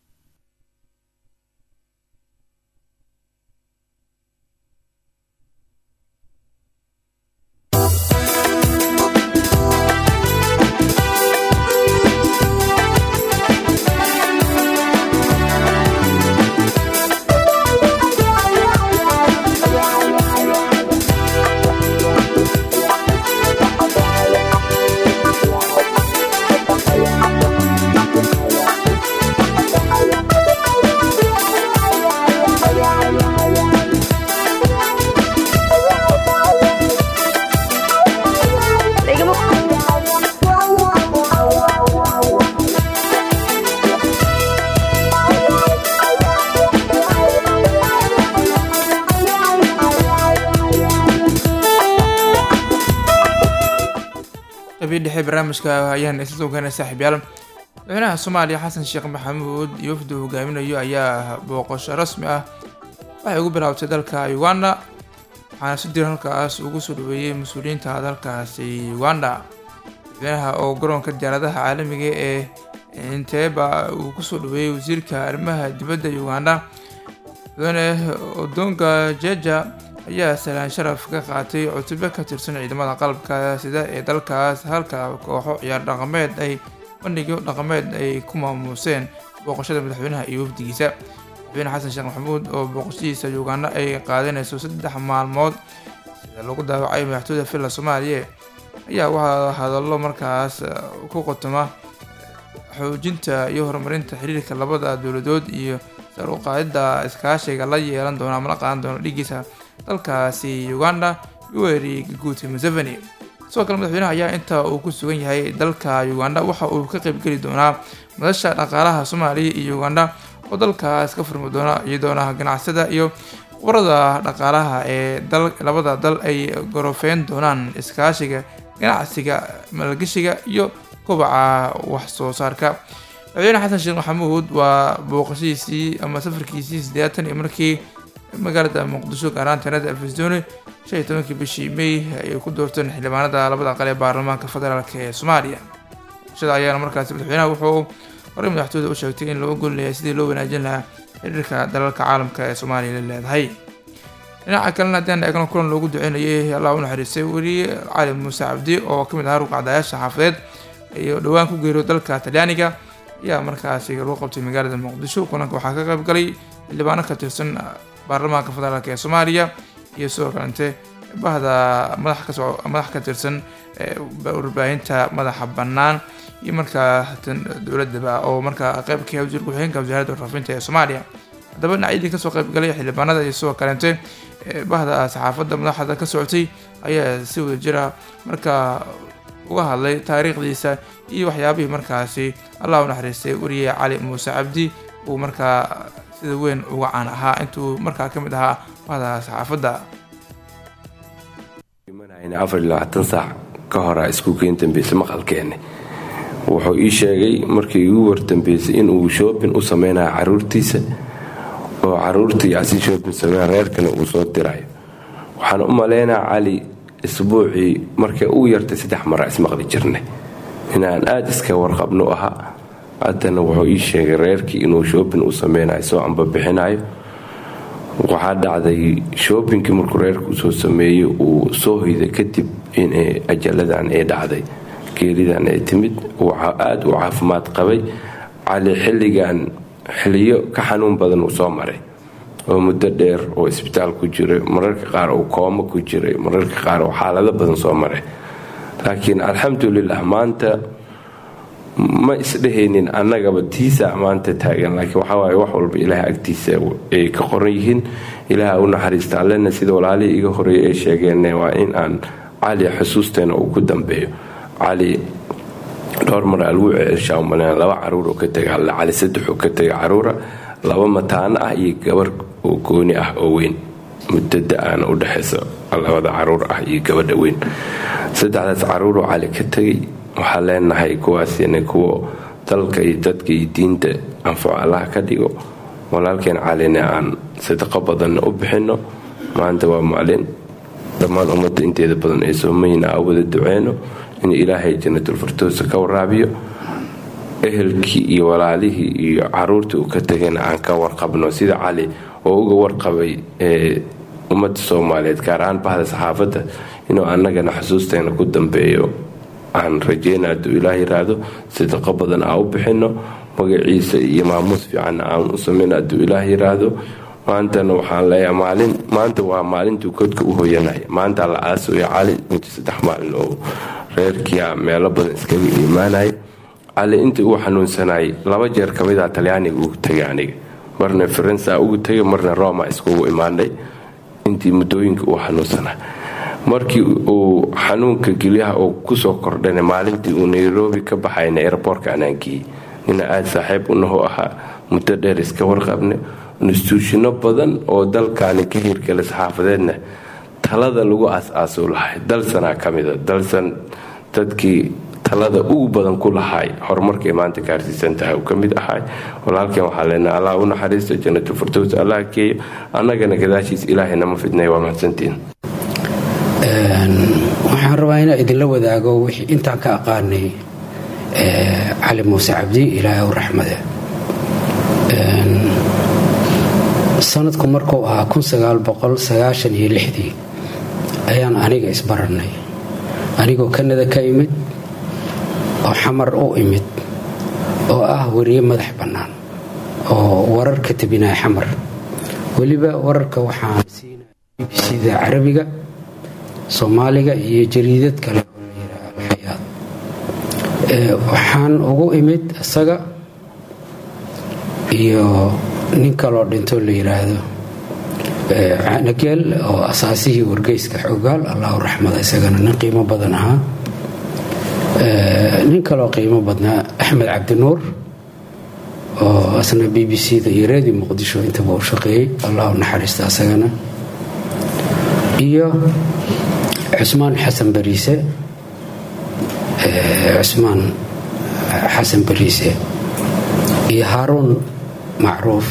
qabii dhexe barnaamijka ayaan isla soo gaanay saaxiibyaal madaxweynaha soomaaliya xasan sheekh maxamuud iyo wafdu hogaaminayo ayaa booqasho rasmi ah waxay ugu bilaabtay dalka uganda waxaana si diran halkaas ugu soo dhaweeyey mas-uuliyiinta dalkaasi uganda madaxweynaha oo garoonka diyaaradaha caalamiga ee inteeba uu kusoo dhaweeyey wasiirka arrimaha dibadda uganda madaxweyne odonga jeja ayaa salaan sharaf ka qaatay cutube ka tirsan ciidamada qalabka sida ee dalkaas halka kooxo ciyaar dhaqameed ay bandhigyo dhaqameed ay ku maamuuseen booqashada madaxweynaha iyo wafdigiisa madaxweyne xasan sheekh maxamuud oo booqashadiisa uganda ay qaadanayso saddex maalmood sida lagu daawacay madaxtooyda villa soomaaliya ayaa waxaa hadallo markaas ku qotoma xoojinta iyo horumarinta xiriirka labada dowladood iyo sar u qaadida iskaashiga la yeelan doona ama la qaadan doona dhigiisa dalkaasi uganda yoweri guuti museveni sidoo kale madaxweynaha ayaa inta uu ku sugan yahay dalka uganda waxa uu ka qaybgeli doonaa madasha dhaqaalaha soomaaliya iyo uganda oo dalkaas ka furmi doona iyadoona ganacsada iyo qubarada dhaqaalaha ee dal labada dal ay gorofeyn doonaan iskaashiga ganacsiga maalgashiga iyo kobaca wax soo saarka madaxweyne xasan sheekh maxamuud waa booqashadiisii ama safarkiisii siddeetan iyo markii magaalada muqdisho gaaraan tanada afisdooni shan iyo tobankii bishii may ay ku doorteen xildhibaanada labada aqal ee baarlamaanka federaalk ee soomaaliya booqashada ayaana markaasi madaxweynaha wuxuu horey madaxtooyda u sheegtay in loo golinayo sidii loo wanaajin lahaa xiriirka dalalka caalamka ee soomaaliya la leedahay dhinaca kalena haddaan eegno kulan loogu duceynayay allah u naxariistay weli cali muuse cabdi oo kamid ahaa rugcadayaasha xaafadeed iyo dhowaan ku geeriyo dalka talyaaniga ayaa markaasi lagu qabtay magaalada muqdisho kulanka waxaa ka qayb galay xildhibaano ka tirsan baarlamaanka federaalk ee soomaaliya iyo sidoo kalente bahda madax ka madax ka tirsan warbaahinta madaxa bannaan iyo markaa tan dowladaba oo markaa qeyb ka yahay wasiir ku-xigeenka wasaaradda warfaafinta ee soomaaliya haddaba dhinacyadii kasoo qeybgalay xildhibaanada iyo sidoo kaleente bahda saxaafadda madaxda ka socotay ayaa si wada jira markaa uga hadlay taariikhdiisa iyo waxyaabihii markaasi allah u naxariistay wariye cali muuse cabdi uu markaa sida weyn uga caan ahaa intuu markaa ka mid ahaa bahda saxaafadda afar iyo labaatan saac ka hora iskuulkeen dambeysay maqalkeenne wuxuu ii sheegay markii igu wardambeysay inuu shoobin u sameynayo caruurtiisa oo caruurtii asi shoobin sameyn reerkana uu soo dirayo waxaan u maleynaa cali isbuucii markay uu yartay saddex mara ismaqli jirnay inaan aada iska warqabno ahaa haddana wuxuu ii sheegay reerkii inuu shoobin u sameynayo soo ambabixinayo waxaa dhacday shoobinkii markuu reerka usoo sameeyey uu soo hoyday kadib in ajaladan ay dhacday geeridan ay timid aada u caafimaad qabay cali xilligan xiliyo ka xanuun badan uu soo maray oo muddo dheer oo isbitaal ku jiray mararka qaar uu koomo ku jiray mararka qaar oo xaalado badan soo maray laakiin alxamdulilah maanta ma isdhehaynin annagaba tiisa maanta taagan laakiin waxawaaye wax walba ilaah agtiisa ay ka qoran yihiin ilaah u naxariista allena sida walaalihii iga horeeyay ay sheegeen waa in aan cali xusuusteena uu ku dambeeyo cali dhowr mar algu ceelshaa umaleen laba caruur oo ka tega alle cali saddex oo ka tega caruura laba mataano ah iyo gabar oo gooni ah oo weyn mudada aana u dhexaysa labada caruur ah iyo gabadha weyn saddexdaas caruuroo cali ka tegay waxaan leenahay kuwaasina kuwa dalka iyo dadka iyo diinta anfaco allaha ka dhigo walaalkeen calina aan sadaqo badanna u bixino maanta waa maalin dhammaan ummadda inteeda badan ee soomayna a wada duceyno in ilaahay janatulfirdowsa ka waraabiyo ehelkii iyo walaalihii iyo caruurtii uu ka tegayna aan ka warqabno sida cali oo uga warqabay ummadda soomaaliyeed gaar ahaan bahda saxaafadda inuu annagana xusuusteena ku dambeeyo aan rajeyna hadduu ilaah yiraahdo sadaqo badan aan u bixino magaciisa iyo maamuus fiicanna aan u sameyn hadduu ilaah yiraahdo maantana waxaan leeyahay maalin maanta waa maalintuu kodka u hoyanaya maanta la aasooya cali inta saddex maalin oo reerkia meelo badan iskaga imaanaya cali intii uu xanuunsanayay laba jeer ka mida talyaaniga ugu tegay aniga marna faransa ugu tegay marna roma iskugu imaanay intii muddooyinka uu xanuunsanay markii uu xanuunka gelyaha uu kusoo kordhana maalintii uu nairobi ka baxayna airboortka anaankiyey nina aada saaxiib unahu ahaa muddo dheer iska warqabne instituushino badan oo dalkaani ka hirgala saxaafadeedna talada lagu aas-aasuu lahay dalsanaa ka mida dalsan dadkii talada ugu badan ku lahay horumarkay maanta gaarsiisan tahay uu ka mid ahay walaalkeen waxaa leenaha allah u naxariisto jannatul firdows allah keeyo annagana gadaashiis ilaahay nama fidnay waa mahadsantiin waxaan rabaa inaa idinla wadaago wixii intaan ka aqaanay cali muuse cabdi ilaahay u raxmade sanadku markuu ahaa iyodii ayaan aniga isbarannay anigoo kanada ka imid oo xamar u imid oo ah wariye madax bannaan oo warar ka tabinaya xamar weliba wararka waxaan siinaya bbcda carabiga soomaaliga iyo jariidad kale oo la yidhaha alxayaad waxaan ugu imid isaga iyo nin kaloo dhintoo la yidhaahdo canageel oo asaasihii wargeyska xoogaal allahu raxmada isagana nin qiimo badan ahaa nin kaloo qiimo badnaa axmed cabdinuur oo asna b b c da iyo redio muqdisho intaba u shaqeeyey allahu naxariista asagana iyo cusmaan xasan bariise cusmaan xasan bariise iyo haaruun macruuf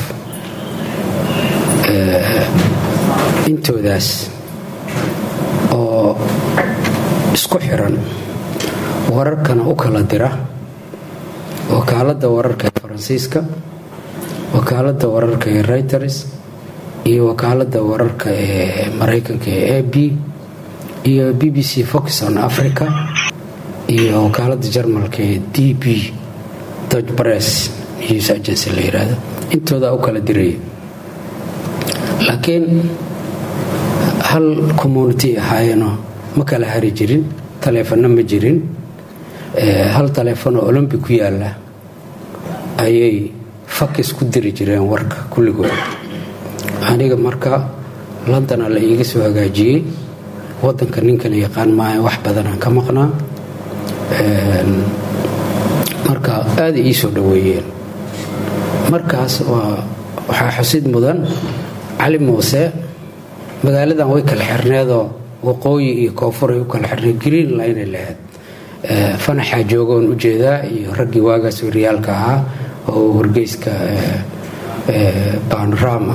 intoodaas oo isku xiran wararkana u kala dira wakaaladda wararka ee faransiiska wakaaladda wararka ee reuters iyo wakaaladda wararka ee maraykanka ee a b iyo b b c fox on africa iyo wakaaladda jarmalka ee d b dodge bress news agency la yidhaahdo intoodaa u kala diraya laakiin hal community ahaayeenoo ma kala hari jirin taleefano ma jirin hal taleefon oo olombi ku yaalla ayay fakis ku diri jireen warka kulligood aniga marka londona la iiga soo hagaajiyey wadanka ninkan yaqaan maaha wax badanaan ka maqnaa marka aada ii soo dhoweeyeen markaas waxaa xusid mudan cali muuse magaaladan way kala xirneedoo waqooyi iyo koonfur ay u kala xirneed green line lahayd fanaxaa joogoon u jeedaa iyo raggii waagaas waryaalka ahaa oo wargeyska banorama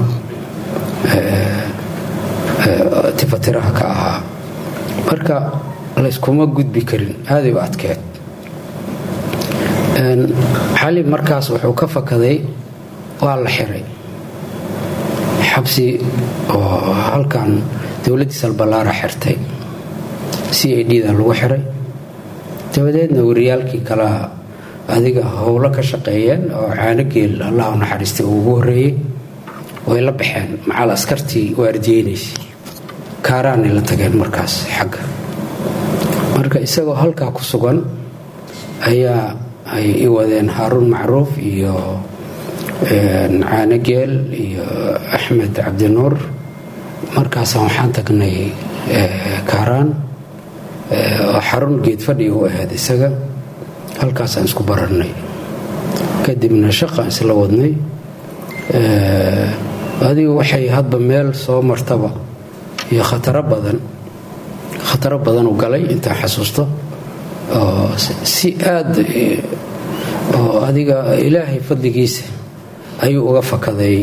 tifatiraha ka ahaa marka layskuma gudbi karin aaday u adkeed xali markaas wuxuu ka fakaday waa la xiray xabsi oo halkan dowladdii salballaara xirtay c a d da lagu xiray dabadeedna wariyaalkii kala adiga howlo ka shaqeeyeen oo caanogeel allah u naxariistay uu ugu horreeyey way la baxeen macal askartii waardiyeynaysa kaaraanay la tageen markaas xagga marka isagoo halkaa ku sugan ayaa ay i wadeen haaruun macruuf iyo caanogeel iyo axmed cabdinuur markaasaan waxaan tagnay kaaraan oo xarun geedfadhi u ahayd isaga halkaasaan isku bararnay kadibna shaqaan isla wadnay adigu waxay hadba meel soo martaba iyo khataro badan khataro badan u galay intaan xasuusto oo si aada oo adiga ilaahay fadligiisa ayuu uga fakaday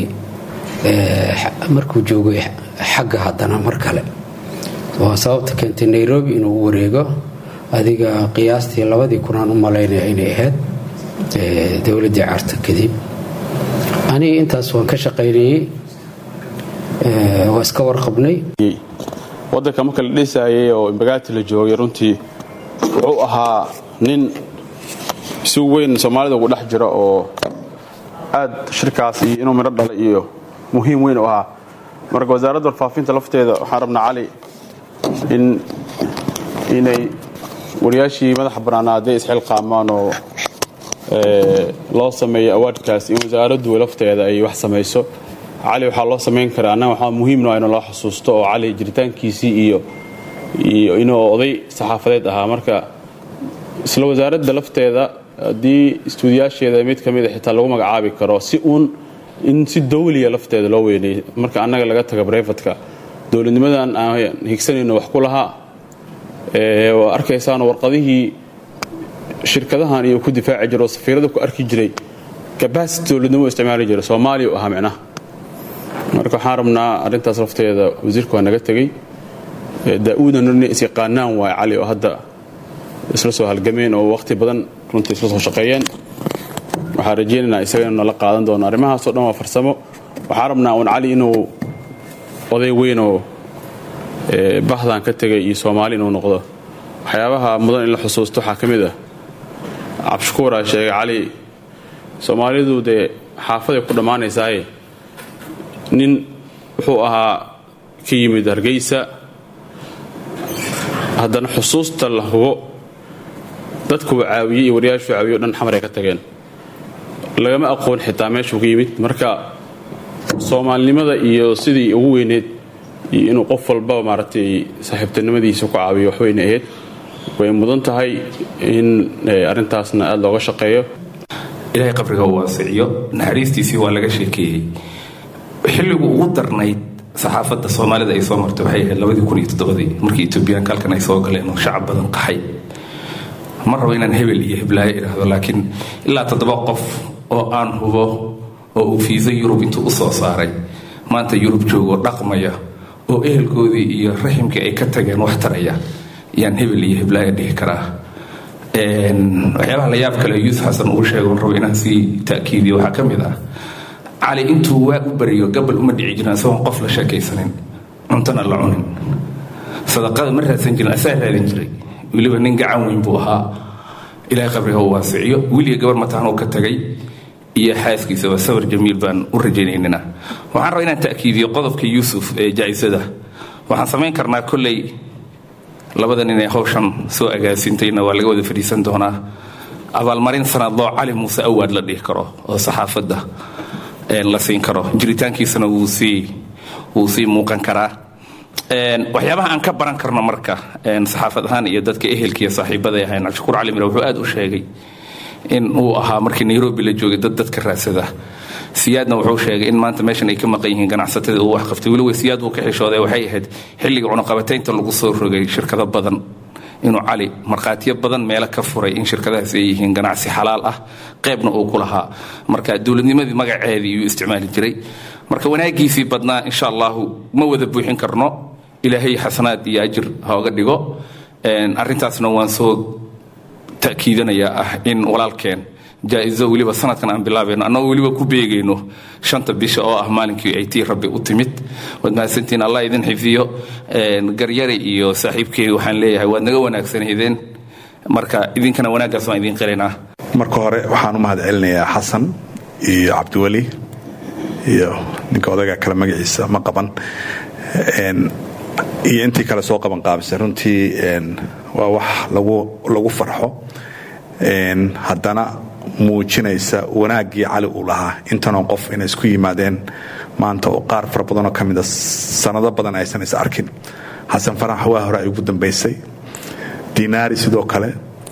markuu joogay xagga haddana mar kale waa sababta keentay nairobi inuu u wareego adiga qiyaastii labadii kunaan u malaynaya inay ahayd dowladdii carta kadib aniga intaas waan ka shaqaynayey waa iska warqabnay waddanka marka la dhisayay oo imbagaati la joogay runtii wuxuu ahaa nin si weyn soomaalida ugu dhex jira oo aad shirkaas iyo inuu midho dhalay iyo muhiim weyn u ahaa marka wasaaradda warfaafinta lafteeda waxaan rabnaa cali in inay wariyaashii madaxa bannaanaa hadday isxilqaamaan oo loo sameeyo awaadkaas in wasaaraddu lafteeda ay wax samayso cali waxaa loo samayn karaa annaga waxaa muhiimno in loo xasuusto oo cali jiritaankiisii iyo iyo inuu oday saxaafadeed ahaa marka isla wasaaradda lafteeda haddii istuudiyaasheeda mid ka mida xitaa lagu magacaabi karo si uun in si dawliya lafteeda loo weynay marka annaga laga taga breyfatka dowladnimadan aan higsanayno wax ku lahaa waa arkaysaano warqadihii shirkadahan iyo ku difaaci jira oo safiirada ku arki jiray kabasity dowladnimo isticmaali jira soomaaliya u ahaa micnaha marka waxaan rabnaa arrintaas lafteeda wasiirku waa naga tegey daa-uudan ina is yaqaanaan waay cali oo hadda isla soo halgameen oo waqti badan runtii isla soo shaqeeyeen waxaan rajaynaynaa isaga inuu nala qaadan doono arrimahaasoo dhan waa farsamo waxaan rabnaa uun cali inuu oday weynoo bahdan ka tegay iyo soomaali inuu noqdo waxyaabaha mudan in la xusuusto waxaa ka mid ah cabshukuuraa sheegay cali soomaalidu dee xaafaday ku dhammaanaysaaye nin wuxuu ahaa ka yimid hargeysa haddana xusuusta la hubo dadkuwa caawiyey iyo waryaashuu caawiye o dhan xamar ay ka tageen lagama aqoon xitaa meeshuu ka yimid marka soomaalinimada iyo sidii ugu weyneed iyo inuu qof walbaba maaragtay saaxiibtinimadiisa ku caawiyo waxweyne ahayd way mudan tahay in arrintaasna aada looga shaqeeyo ilaahay qabriga uu waasiciyo naxariistiisii waa laga sheekeeyey xilligu ugu darnayd saxaafadda soomaalida ay soo martay waxay ahayd labadii kun iyo toddobadii markii etoobiyaanka halkan ay soo galeen oo shacab badan qaxay ma rabo inaan hebel iyo heblaayo idhaahdo laakiin ilaa toddoba qof oo aan hubo oo uu fiisa yurub intuu u soo saaray maanta yurub joogoo dhaqmaya oo ehelkoodii iyo raximkii ay ka tageen wax taraya yaan hebel iyo heblaayo dhihi karaa waxyaabaha la yaab kale yuusuf xasan uu sheego rabo inaan sii ta'kiidiyo waxaa ka mid ah cali intuu waag u bariyo gabal uma dhici jirin isagoon qof la sheekaysanin cuntona la cunin sadaqada ma raadsan jirin asaa raadin jiray weliba nin gacan weyn buu ahaa ilaahay qabriga uu waasiciyo wiliga gabar mataan uu ka tagay iyo xaaskiisaba sawir jamiil baan u rajaynaynana waxaan rabaa inaan ta'kiidiyo qodobka yuusuf ee jaa'isada waxaan samayn karnaa kolley labada nin ee hawshan soo agaasintayna waa laga wada fadhiisan doonaa abaalmarin sanadloo cali muuse awaad la dhihi karo oo saxaafadda la siin karo jiritaankiisana wuu sii wuu sii muuqan karaa waxyaabaha aan ka baran karno marka saxaafad ahaan iyo dadka ehelka iyo saaxiibada ahayn cabdishakuur cali mire wuxuu aad u sheegay in uu ahaa markii nairobi la joogay dad dadka raadsada siyaadna wuxuu sheegay in maanta meeshan ay ka maqan yihiin ganacsatada uu wax qaftay weliba siyaad buu ka xishooday waxay ahayd xilliga cunaqabataynta lagu soo rogay shirkado badan inuu cali markhaatiyo badan meelo ka furay in shirkadahaas ay yihiin ganacsi xalaal ah qaybna uu ku lahaa marka dowladnimadii magaceedii yuu isticmaali jiray marka wanaagiisii badnaa insha allahu ma wada buuxin karno ilaahay xasanaad iyo ajir hooga dhigo arrintaasna waan soo ta'kiidanayaa ah in walaalkeen jaa-izo weliba sanadkan aan bilaabayno annagoo weliba ku beegayno shanta bisha oo ah maalinkii ay tii rabbi u timid waad mahadsantiin allah idin xifiyo garyare iyo saaxiibkey waxaan leeyahay waad naga wanaagsanaydeen marka idinkana wanaaggaas waan idiin qiraynaa marka hore waxaan u mahad celinayaa xasan iyo cabdiweli iyo ninka odaga kale magaciisa ma qaban iyo intii kale soo qaban qaabisay runtii waa wax lagu farxo haddana muujinaysa wanaaggii cali uu lahaa intanoo qof inay isku yimaadeen maanta oo qaar fara badanoo ka mida sanado badan aysan is arkin xasan farax waa hore ay ugu dambaysay dinaari sidoo kale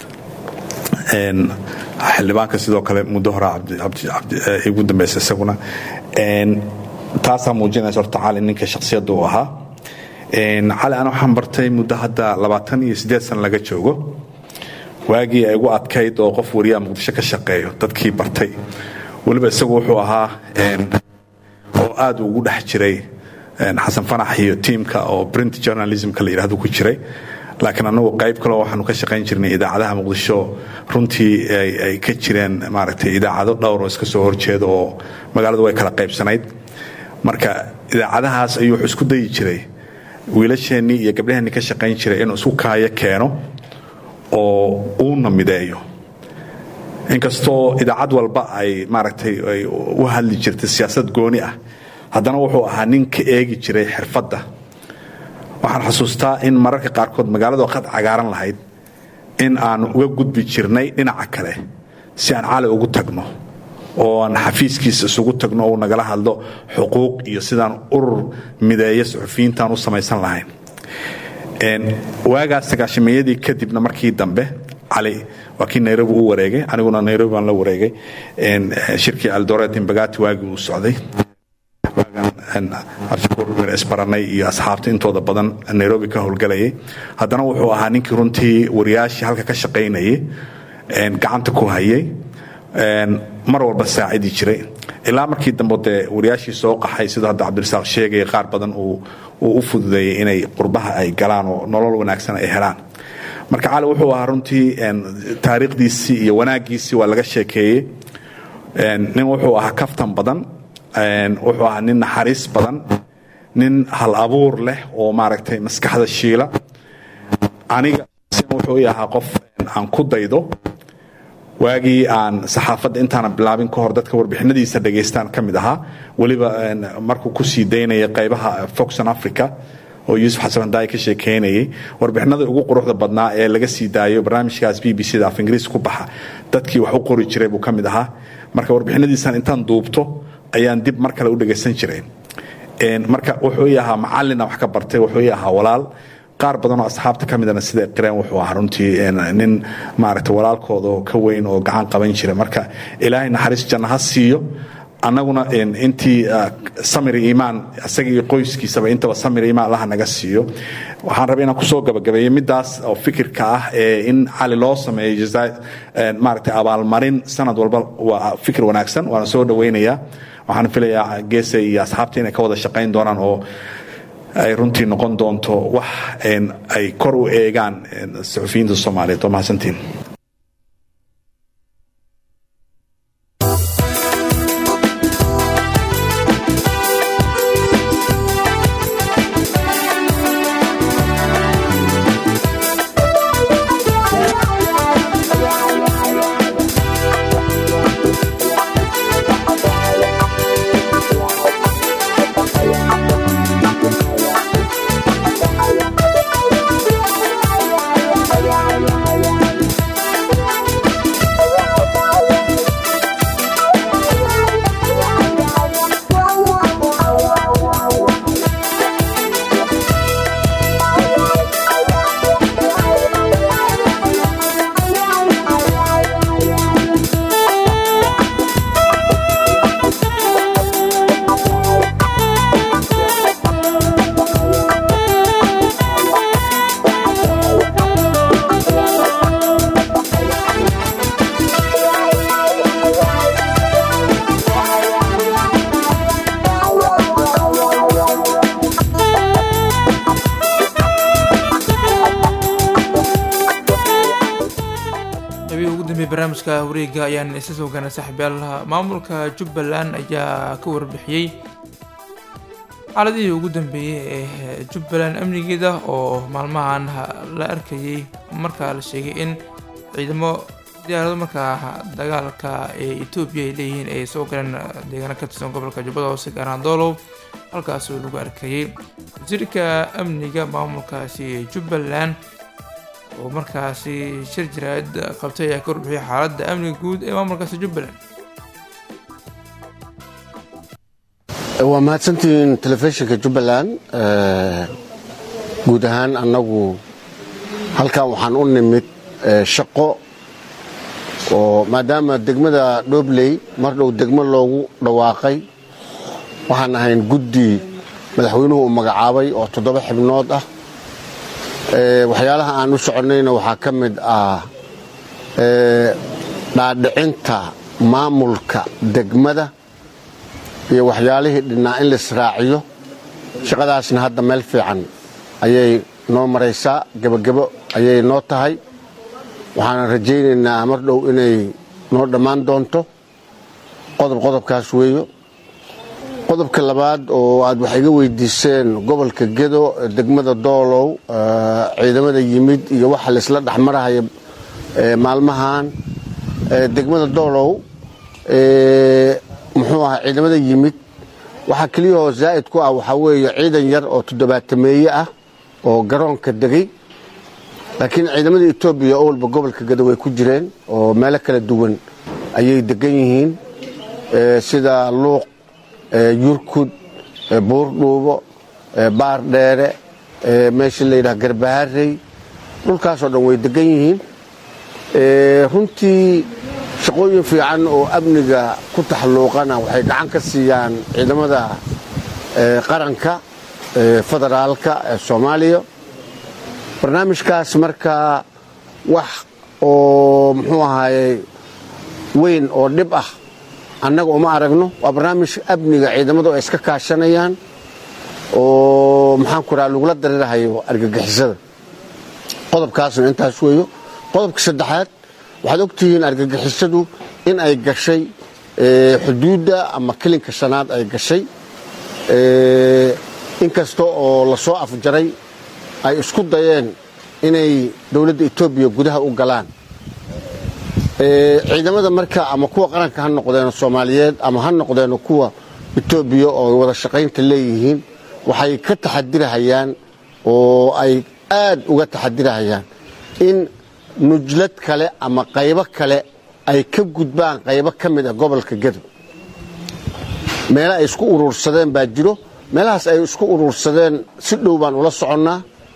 xildhibaanka sidoo kale muddo hore ugu dambaysay isaguna taasaa muujinaysa horta cali ninka shakhsiyadda uu ahaa cali ana waxaan bartay muddo hadda labaatan iyo siddeed san laga joogo waagii ay ugu adkayd oo qof wariyaha muqdisho ka shaqeeyo dadkii bartay weliba isagu wuxuu ahaa oo aad ugu dhex jiray xasan fanax iyo tiimka oo print journalismka la yidhahdo ku jiray laakiin anagu qayb kaleo waxaanu ka shaqayn jirnay idaacadaha muqdisho runtii ay ka jireen maaragtay idaacado dhowr oo iska soo horjeeda oo magaaladu way kala qaybsanayd marka idaacadahaas ayuu wuxuu isku dayi jiray wiilasheennii iyo gabdhaheennii ka shaqayn jiray inuu isku kaayo keeno oo uuna mideeyo inkastoo idaacad walba ay maaragtay ay u hadli jirtay siyaasad gooni ah haddana wuxuu ahaa nin ka eegi jiray xirfadda waxaan xusuustaa in mararka qaarkood magaalado qad cagaaran lahayd in aan uga gudbi jirnay dhinaca kale si aan cali ugu tagno oo aan xafiiskiisa isugu tagno oo nagala hadlo xuquuq iyo sidaan urur mideeya suxufiyiintaan u samaysan lahayn waagaas sagaashameeyadii kadibna markii dambe cali waa kii nairobi u wareegay aniguna nairobi baan la wareegay shirkii aldoret imbagati waagii uu socday isbaranay iyo asxaabta intooda badan nairobi ka howlgalayay haddana wuxuu ahaa ninkii runtii wariyaashii halka ka shaqaynayay gacanta ku hayay mar walba saacidi jiray ilaa markii dambe dee wariyaashii soo qaxay sidoo hadda cabdirasaaq sheegaya qaar badan uu u fududeeyey inay qurbaha ay galaan oo nolol wanaagsan ay helaan marka cali wuxuu ahaa runtii taariikhdiisii iyo wanaaggiisii waa laga sheekeeyey nin wuxuu ahaa kaftan badan wuxuu ahaa nin naxariis badan nin hal abuur leh oo maaragtay maskaxda shiila aniga wuxuu i ahaa qof aan ku daydo waagii aan saxaafadda intaana bilaabin ka hor dadka warbixinadiisa dhegaystaan ka mid ahaa weliba markuu ku sii daynaya qaybaha foxon africa oo yuusuf xasan handaay ka sheekeynayay warbixinada ugu quruxda badnaa ee laga sii daayo barnaamijkaas b b c da af ingiriis ku baxa dadkii wax u qori jiray buu ka mid ahaa marka warbixinadiisan intaan duubto ayaan dib mar kale u dhegaysan jiray marka wuxuu ii ahaa macalina wax ka bartay wuxuu ii ahaa walaal qaar badanoo asxaabta ka midana sida qireen wuxuu ahaa runtii nin maaragta walaalkooda ka weyn oo gacan qaban jira marka ilaahay naxariis janna ha siiyo annaguna intii samir iimaan isaga iyo qoyskiisaba intaba samir iimaan allaha naga siiyo waxaan rabay inaan kusoo gabagabeeyo midaas oo fikirka ah ee in cali loo sameeyo jazaa maaragtay abaalmarin sanad walba waa fikir wanaagsan waana soo dhawaynayaa waxaan filayaa geese iyo asxaabta inay ka wada shaqayn doonaan oo ay runtii noqon doonto wax ay kor u eegaan suxufiyiinta soomaaliyeed waa mahadsantiin barnaamijka wareega ayaan isla soo gaanay saaxiibyaal maamulka jubbaland ayaa ka warbixiyey xaaladihii ugu dambeeyey ee jubbaland amnigeeda oo maalmahan la arkayay markaa la sheegay in ciidamo diyaarado markaa dagaalka ee etoobiya ay leeyihiin ay soo galeen deegaano ka tirsan gobolka jubbada hoose gaaraan doolow halkaasoo lagu arkayay wasiirka amniga maamulkaasi jubbaland oo markaasi shir jaraa'id qabtay ayaa ka warbixiyay xaaladda amniga guud ee maamulkaasi jubbaland waa mahadsantihiin telefishinka jubbaland guud ahaan annagu halkan waxaan u nimid shaqo oo maadaama degmada dhobley mar dhow degmo loogu dhawaaqay waxaan ahayn guddi madaxweynuhu uu magacaabay oo toddoba xibnood ah waxyaalaha aan u soconnayna waxaa ka mid ah dhaadhicinta maamulka degmada iyo waxyaalihii dhinnaa in laisraaciyo shaqadaasna hadda meel fiican ayay noo maraysaa gebagebo ayay noo tahay waxaana rajaynaynaa mar dhow inay noo dhammaan doonto qodob qodobkaas weeyo qodobka labaad oo aad wax iga weydiiseen gobolka gedo degmada doolow ciidamada yimid iyo waxa laisla dhexmarahaya maalmahan degmada doolow muxuu ahaa ciidamada yimid waxaa keliyahoo zaa'id ku ah waxaa weeye ciidan yar oo toddobaatameeye ah oo garoonka degay laakiin ciidamada etoobiya oo walba gobolka gedo way ku jireen oo meelo kala duwan ayay degan yihiin sida luuq yurkud buurdhuubo baar dheere meesha la yidhaha garbaharey dhulkaasoo dhan way degan yihiin runtii shaqooyin fiican oo amniga ku taxalluuqana waxay gacan ka siiyaan ciidamada qaranka federaalka ee soomaaliya barnaamijkaas markaa wax oo muxuu ahaaye weyn oo dhib ah annaga uma aragno waa barnaamij amniga ciidamadu ay iska kaashanayaan oo maxaan ku raha lagula dareerahayo argagixisada qodobkaasna intaas weeyo qodobka saddexaad waxaad ogtihiin argagixisadu in ay gashay xuduudda ama kelinka shanaad ay gashay inkasta oo lasoo afjaray ay isku dayeen inay dowladda etoobiya gudaha u galaan ciidamada marka ama kuwa qaranka ha noqdeeno soomaaliyeed ama ha noqdeeno kuwa etoobiya oo wada shaqaynta leeyihiin waxay ka taxadirahayaan oo ay aad uga taxadirahayaan in nujlad kale ama qaybo kale ay ka gudbaan qaybo ka mid ah gobolka gedo meelo ay isku uruursadeen baa jiro meelahaas ay isku uruursadeen si dhow baan ula soconnaa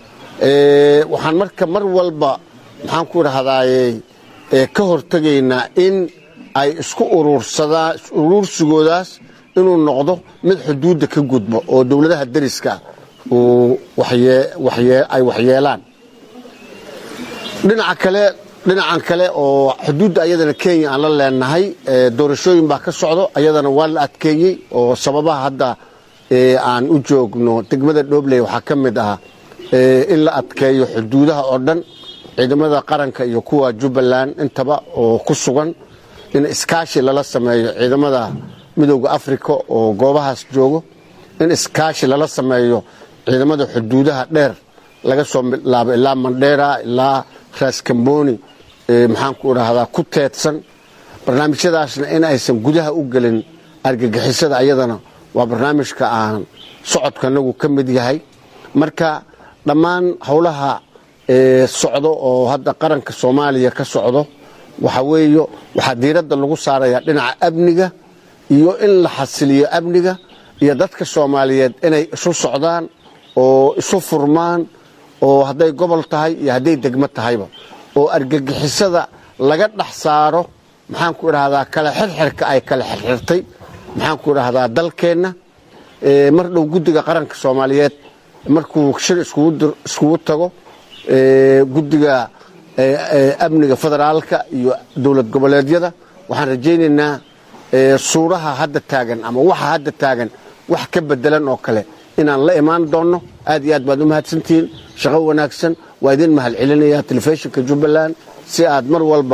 waxaan marka mar walba maxaan ku idhahdaaye ka hortegaynaa in ay isku uruursadaan uruursigoodaas inuu noqdo mid xuduudda ka gudbo oo dowladaha dariska uu ay waxyeelaan dhinaca kale dhinacan kale oo xuduudda ayadana kenya aan la leenahay doorashooyin baa ka socdo ayadana waa la adkeeyey oo sababaha hadda aan u joogno degmada dhobley waxaa ka mid ah in la adkeeyo xuduudaha oo dhan ciidamada qaranka iyo kuwa jubbaland intaba oo ku sugan in iskaashi lala sameeyo ciidamada midooda africa oo goobahaas joogo in iskaashi lala sameeyo ciidamada xuduudaha dheer laga soo bilaabo ilaa mandheera ilaa raaskamboni maxaanku idhaahdaa ku teedsan barnaamijyadaasna in aysan gudaha u gelin argagixisada ayadana waa barnaamijka aan socodkanagu ka mid yahay marka dhammaan howlaha socdo oo hadda qaranka soomaaliya ka socdo waxa weeyo waxaa diiradda lagu saarayaa dhinaca amniga iyo in la xasiliyo amniga iyo dadka soomaaliyeed inay isu socdaan oo isu furmaan oo hadday gobol tahay iyo hadday degmo tahayba oo argagixisada laga dhex saaro maxaanku idhaahdaa kale xirxirka ay kale xirxirtay maxaanku idhaahdaa dalkeenna mar dhow guddiga qaranka soomaaliyeed markuu shir iskugu tago guddiga amniga federaalka iyo dowlad goboleedyada waxaan rajaynaynaa suuraha hadda taagan ama waxa hadda taagan wax ka bedelan oo kale inaan la imaan doonno aad iyo aad baad u mahadsantihiin shaqo wanaagsan waa idin mahad celinaya telefishinka jubbaland si aad mar walba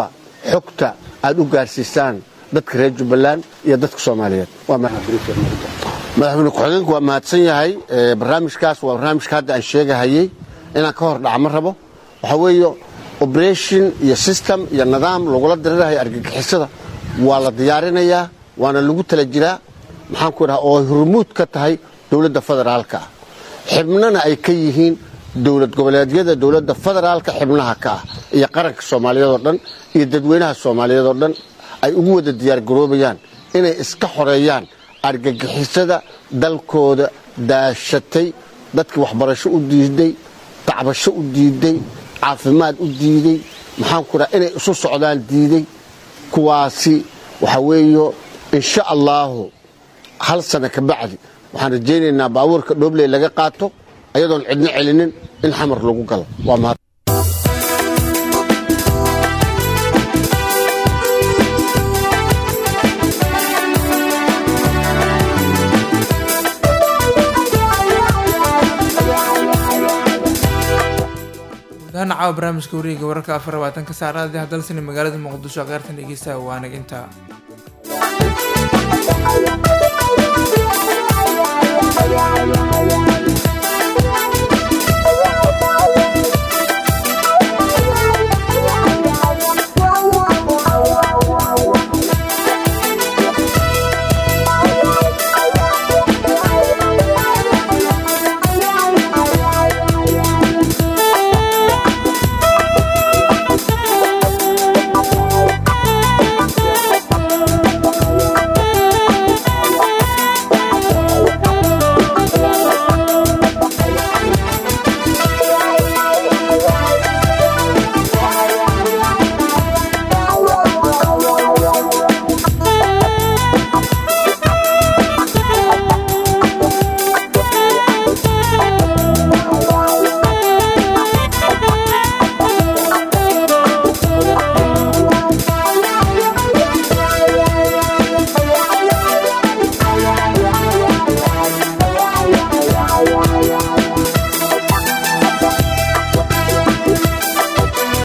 xogta aad u gaarsiisaan dadka reer jubbaland iyo dadka soomaaliyeed waa madaxweyne ku-xigeenku waa mahadsan yahay barnaamijkaas waa barnaamijka hadda aan sheegahayey inaan ka hor dhaca ma rabo waxaa weeye operation iyo system iyo nidaam lagula dirirahay argagixisada waa la diyaarinayaa waana lagu tala jiraa maxaan ku dhaha oo hormuud ka tahay dowladda federaalka ah xibnana ay ka yihiin dowlad goboleedyada dowladda federaalka xibnaha ka ah iyo qaranka soomaaliyeed oo dhan iyo dadweynaha soomaaliyeed oo dhan ay ugu wada diyaargaroobayaan inay iska xoreeyaan argagixisada dalkooda daashatay dadkii waxbarasho u diiday tacbasho u diiday caafimaad u diiday maxaan ku dhaha inay isu socdaan diiday kuwaasi waxaa weeyo insha allaahu hal sana ka bacdi waxaan rajaynaynaa baabuurka dhoobley laga qaato ayadoon cidno celinin in xamar lagu galo waa mahad gudahaan caawa barnaamijka wareega wararka afar labaatanka saacadaadii hadalsani magaalada muqdisho kheyrtan dhegeystaha waanag intaa